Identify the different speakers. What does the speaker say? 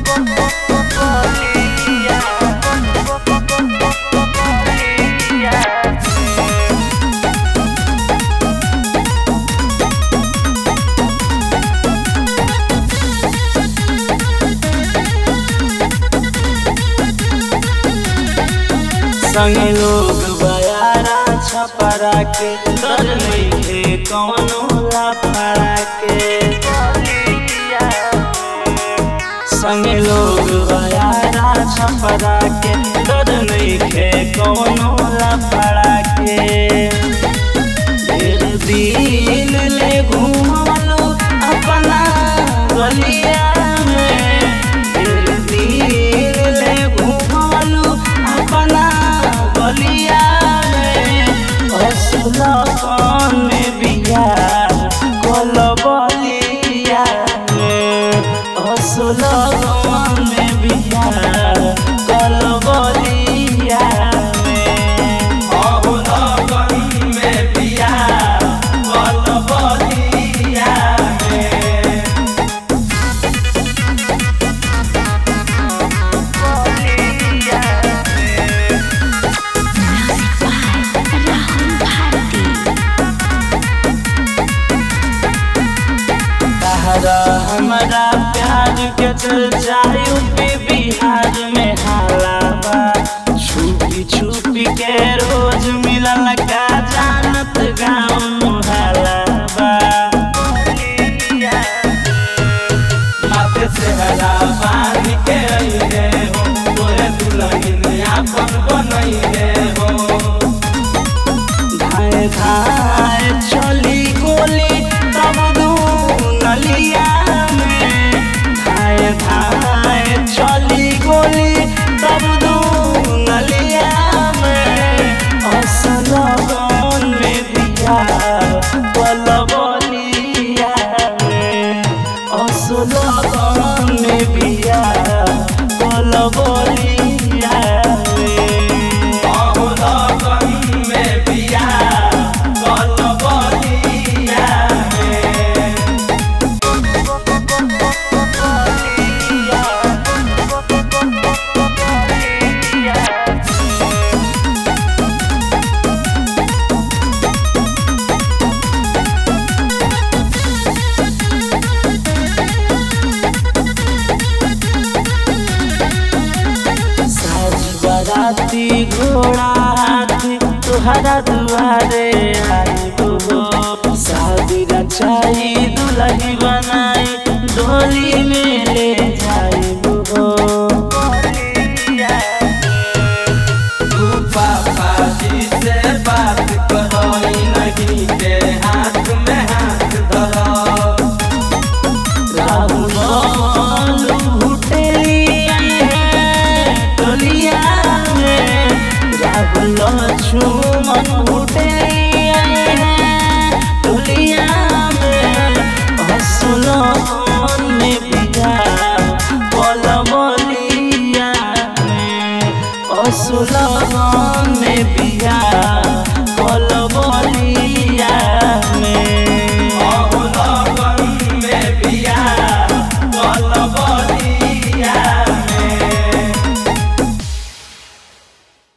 Speaker 1: संगे लोग बयारा छपरा के डर नइखे कौनो लाफड़ा के संगे लोग बयारा छपरा के डर नइखे कौनो लाफड़ा के ढेर दिन ले घूमलो अपना गलिया में ढेर दिन ले घूमलो अपना गलिया में असला कौन में बिया कल बलिया में असला कौन में बिया कल बलिया में तहरा हमारा प्यार के चर्चा यूपी बिहार में हाला बा छुपी छुपी के रोज मिलल का जानत गाँव मुहाला बा
Speaker 2: माथे से हरा पानी के अइहे हो तोरे दुल्हन आपन बनइहे हो
Speaker 1: धाए धाए चली गोली तब दू नलिया में धाए धाए चली गोली तब दू नलिया में असल गन में बिया पल बलिया में असल गन में बिया पल बलिया में
Speaker 2: अहो लगन में बिया कल बलिया में
Speaker 1: साज बराती घोड़ा हाथी तुहरा दुआरे आइबो हो शादी रचाई दुल्ही बनाई डोली में ले